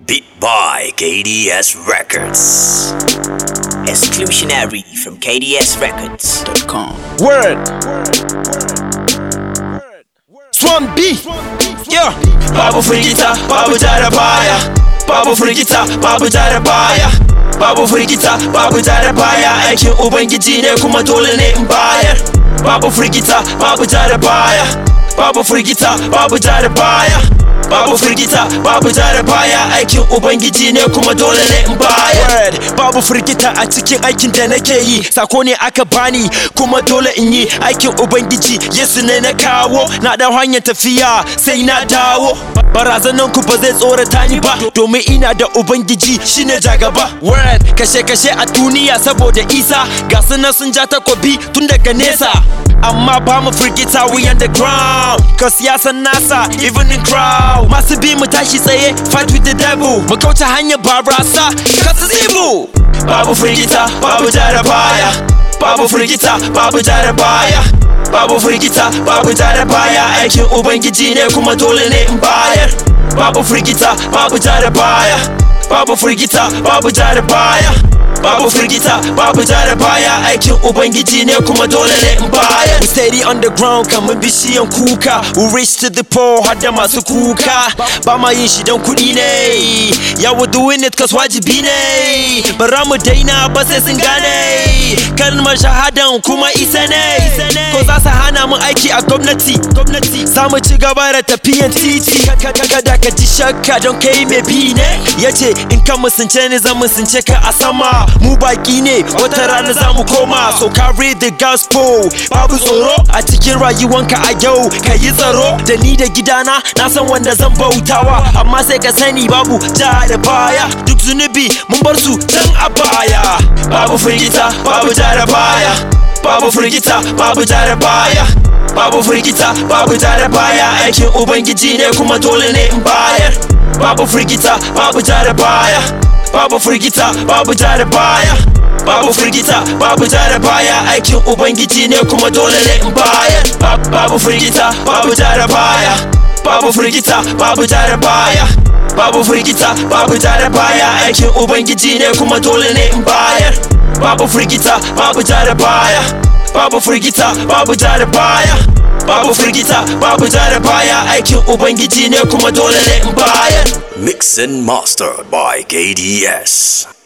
Beat by KDS Records. Exclusionary from KDSRecords.com. Word. Swamp B. Yeah. Babu firgita, babu jara baya. Babu firgita, babu jara baya. Babu firgita, babu jara baya. Aikin Ubangiji ne kuma dole ne in bayar. Babu firgita, babu jara baya. Babu firgita, babu jara baya. Babu firgita, babu jara baya. Aikin Ubangiji ne kuma dole ne in bayar. Word. Babu firgita a cikin aikin da nake yi. Sako ne aka bani kuma dole in yi aikin Ubangiji. Yesu ne na kawo. Na da hanyar tafiya sai na dawo. Barazanan ku ba zai tsorata ni ba domin ina da Ubangiji shine jagaba. Word. Kashe kashe a duniya saboda Isa ga sunan sun ja takobi tun daga nesa. Amma ba mu firgita we on the ground Cause ya san nasa even in crowd Masu bi mu tashi tsaye fight with the devil Mu kauce hanyar barasa kasu zimu Babu firgita, babu jara baya. Babu firgita, babu jara baya. Babu firgita, babu jara baya. Aikin Ubangiji ne kuma dole ne in bayar. Babu firgita, babu jara baya. Babu firgita, babu jara baya. Babu firgita, babu jara baya. Aikin Ubangiji ne kuma dole ne in bayar. We steady on the ground kamar bishiyan kuka We reach to the poor har da masu kuka Ba ma yin shi don kuɗi ne Yeah we doing it cause wajibi ne Bara mu daina ba sai sun gane Kalmar shahadan kuma isa ne Ko za su hana mu aiki a gwamnati Za mu ci gaba da tafiyan titi Kada ka ji shakka don kai mai bi ne Yace in ka musunce ni zan musunce ka a sama Mu baki ne wata rana za mu koma So carry the gospel Babu tsoro a cikin rayuwanka a yau Ka yi tsaro da ni da gidana Na san wanda zan bautawa Amma sai ka sani babu ja da baya Duk zunubi mun bar su can a baya Babu firgita, babu jara baya. Babu firgita, babu jara baya. Babu firgita, babu jara baya. Aikin Ubangiji ne kuma dole ne in bayar. Babu firgita, babu jara baya. Babu firgita, babu jara baya. Babu firgita, babu jara baya. Aikin Ubangiji ne kuma dole ne in bayar. Ba- Babu firgita, babu jara baya. Babu firgita, babu jara baya. Babu firgita, babu jara baya. Aikin Ubangiji ne kuma dole ne in bayar. Babu firgita, babu jara baya. Babu firgita, babu jara baya. Babu firgita, babu jara baya. Aikin Ubangiji ne kuma dole ne in bayar. Mix and mastered by KDS.